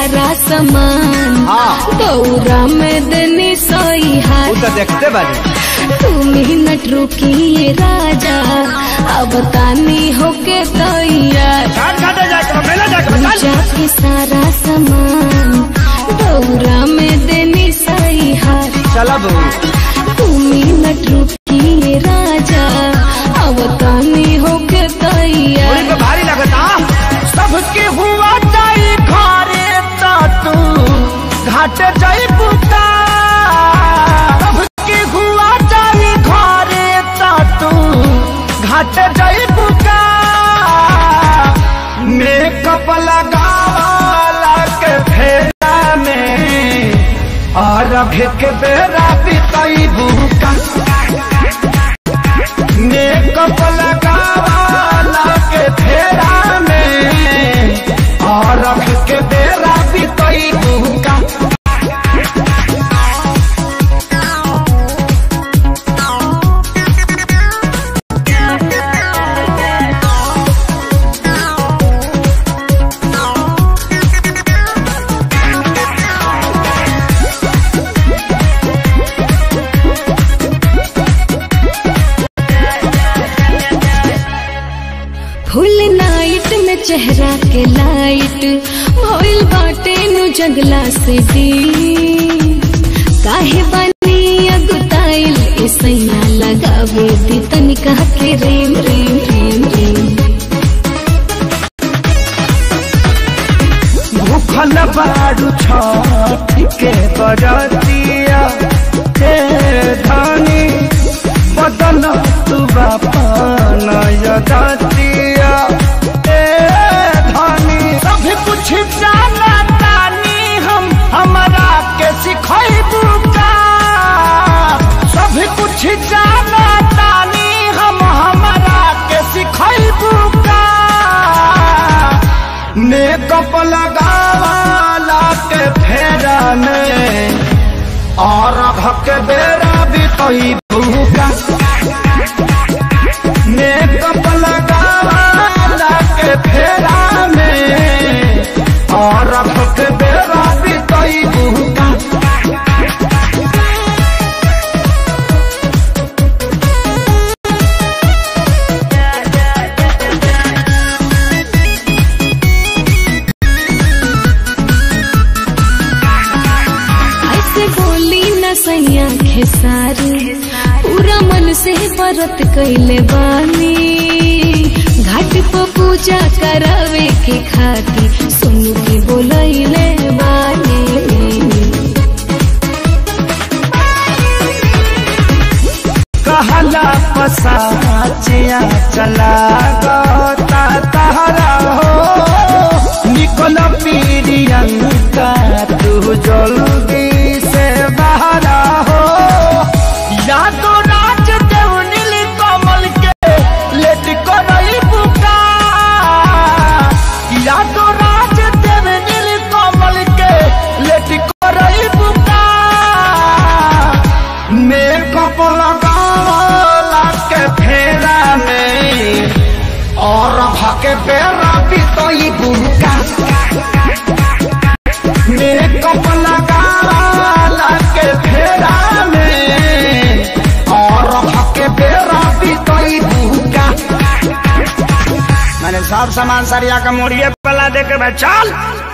सारा सामान हाँ। दौरा में देनी सोई हाथ वो तो देखते बानी दू मिनट रुकिए राजा अब तानी होके तैयार घाट घाटे जाके मेला जाके चल पूजा के सारा सामान दौरा में देनी सही हार चला बहू दू मिनट रुकिए राजा अब तानी होके थोड़ी तैयार पे भारी लगता सबके हुआ जाई घरे तो तू घाट जाई पुता सबके हुआ जाई घरे तो तू घाट जाई पुता मेकअप लगावाला के फेरा में और के बेरा बिताई बुका मेकअप लगावाला के फेरा में और के बेरा बितई बुका फुल नाइट में चेहरा के लाइट भइल बाटे नु जंगला से दी काहे बनी अगुताइल ऐसैया लगावे दी तनिका के रेम रेम रेम रेम भूखल बाड़ू छठ के बरतिया हे धानी बदल तू बापन यदतिया हे धानी सब कुछ जाना तानी हम हमरा के सिखैबू का सब कुछ जाना तानी हम हमरा के सिखैबू का मेकअप लगावाला के फेरा में और भक बेरा भी कही भूखा मेकअप लगावाला के फेरा में और भक बेरा भी कही भूखा ऐसे बोली न सैया खेसारी पूरा मन से व्रत कैले बानी घाट पर पूजा करावे के खाती सुन के बोलैले बानी कहला पसाचिया चला गोता तहरा हो निकल पीरियंका तू जल्दी से बहरा हो या तो राज देव नील कमल के लेट करई बुका या तो राज देव नील कमल के लेट करई बुका मेकअप लगावला के फेरा में और भके बेरा बितई बुका मेकअप लगावला के फेरा में और भके बेरा बितई बुका मैंने सब सामान सरिया का मोड़िए पला दे के भाई चल